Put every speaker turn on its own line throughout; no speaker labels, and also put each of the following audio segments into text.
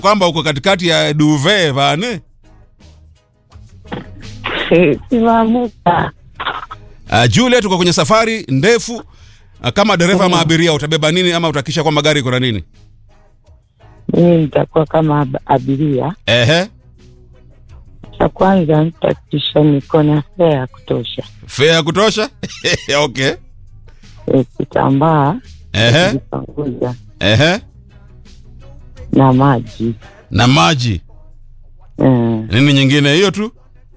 kwamba uko katikati ya duve vane
Simamuka.
uh, Juliet uko kwenye safari ndefu uh, kama dereva ama abiria utabeba nini ama utakisha kwamba gari iko na nini
Mimi nitakuwa kama ab- abiria.
ehe
Cha kwanza nitakisha niko na fea ya kutosha,
fea ya kutosha okay
E, kitambaa
ehe
kujipanguza
ehe
na maji
na maji
Eh,
nini nyingine hiyo tu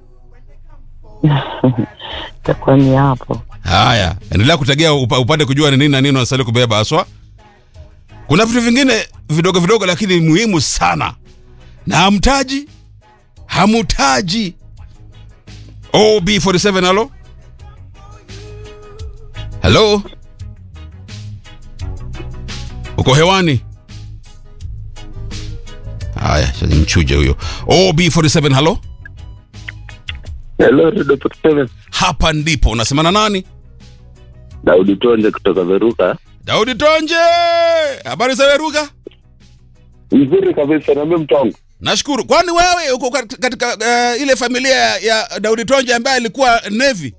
itakuwa ni hapo.
haya endelea kutegea upa, upate kujua ni nini na nini unastahili kubeba haswa kuna vitu vingine vidogo vidogo lakini muhimu sana na hamtaji hamutaji ob47 halo halo uko hewani haya sasa mchuje huyo ob47 halo
Hello, Radio Port Seven.
hapa ndipo unasemana nani
Daudi Tonde kutoka Veruka.
daudi tonje habari za weruka
Nzuri kabisa, naambia mtu wangu.
nashukuru kwani wewe uko kat- katika uh, ile familia ya daudi tonje ambaye alikuwa nevi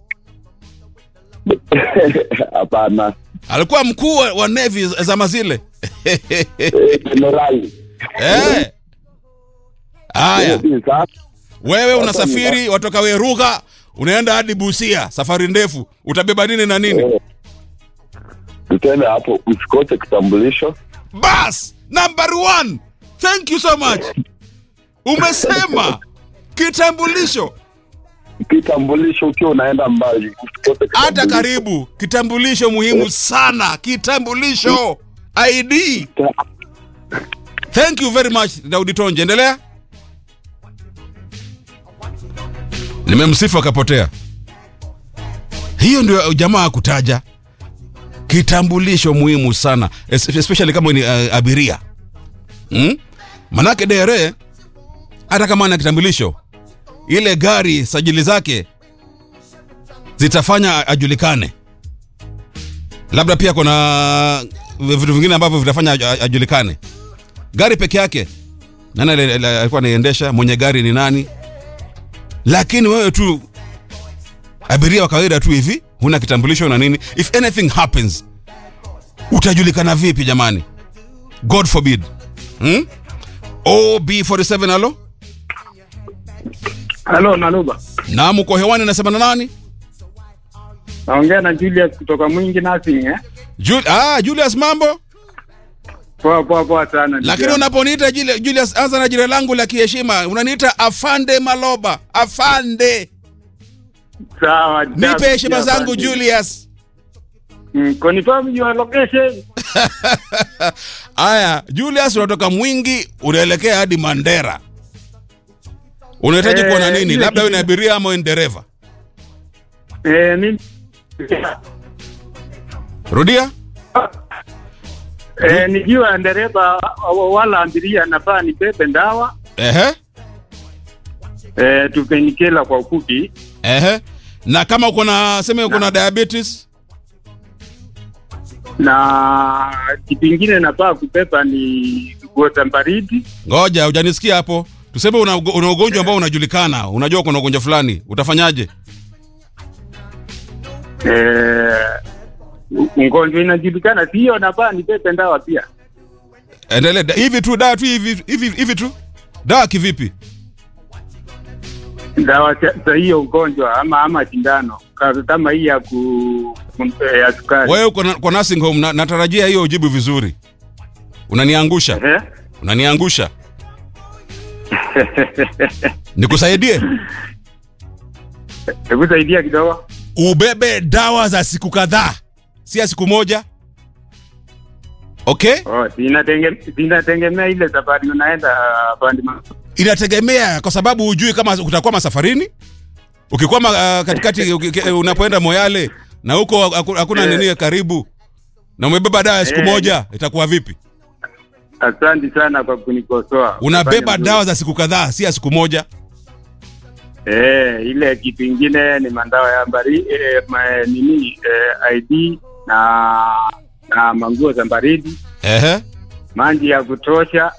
Hapana.
alikuwa mkuu wa wa nevi zama zile
Eh, Jenerali.
Eh. haya
Hiyo si sawa.
wewe unasafiri watoka weruka unaenda hadi busia safari ndefu utabeba nini na nini
Eh. Tutaenda hapo, usikose kitambulisho.
bas number one thank you so much umesema kitambulisho
Kitambulisho ukiwa unaenda mbali, usikose
hata
kitambulisho.
karibu kitambulisho muhimu sana kitambulisho id thank you very much daudi tonje endelea nimemsifu akapotea hiyo ndio jamaa kutaja kitambulisho muhimu sana es- especially kama ni uh, abiria hmm? manake dere hata kama ana kitambulisho ile gari sajili zake zitafanya ajulikane labda pia kuna vitu vingine ambavyo vitafanya aj- ajulikane gari peke yake nani ali- ali- alikuwa anaiendesha mwenye gari ni nani lakini wewe tu abiria wa kawaida tu hivi huna kitambulisho na nini if anything happens utajulikana vipi jamani god forbid hmm? ob47 alo
Halo Naluba,
naam uko hewani nasema na nani
naongea na Julius kutoka Mwingi Nursing eh?
Jul ah, julius mambo
Poa poa poa sana. ndugu
lakini
yangu.
unaponiita Juli- Julius, anza na jina langu la kiheshima, unaniita afande Maloba. Afande,
sawa.
nipe
sawa,
heshima
sawa,
zangu
ndio.
Julius.
Mm, confirm your location.
Aya, Julius, unatoka Mwingi unaelekea hadi Mandera, unahitaji
Eh,
kuona nini?
ile
Labda wewe ni
kitu-
abiria ama wewe ni dereva?
Eh, mimi
Rudia.
eh, nikiwa dereva wala abiria nafaa nibebe ndawa
Ehe,
eh, tupenikela kwa ufupi
ehe. Na kama uko na sema uko na diabetes,
na kitu ingine nafaa kubeba ni nguo za baridi
ngoja, hujanisikia hapo. Tuseme una, ugo- una ugonjwa ambao unajulikana, unajua kuna ugonjwa fulani, utafanyaje?
eh, ugonjwa inajulikana, sio nafaa nibebe ndawa pia.
Endelee Da- hivi tu, dawa tu hivi hivi hivi tu. Dawa kivipi?
dawa za za hiyo ugonjwa ama ama sindano Ka- kama hii ya ku ku- ya sukari
Wewe uko na- kwa nursing home na, natarajia hiyo ujibu vizuri. Unaniangusha,
Eh?
unaniangusha. Nikusaidie
hebu saidia kidogo
ubebe dawa za siku kadhaa, si ya siku moja. Okay,
oh, zinatenge- zinategemea ile safari unaenda uh, pande ma-
inategemea kwa sababu hujui kama utakwama safarini. Ukikwama uh, katikati uki- unapoenda Moyale na huko haku- hakuna
Eh.
nini karibu na umebeba dawa ya siku
Eh.
moja, itakuwa vipi?
asante sana kwa kunikosoa
Unabeba
Fanya vizuri.
dawa za siku kadhaa, si ya siku moja.
eh, ile kitu ingine ni mandawa ya bari eh, ma, nini eh, ID na na manguo za baridi
Ehe.
maji ya kutosha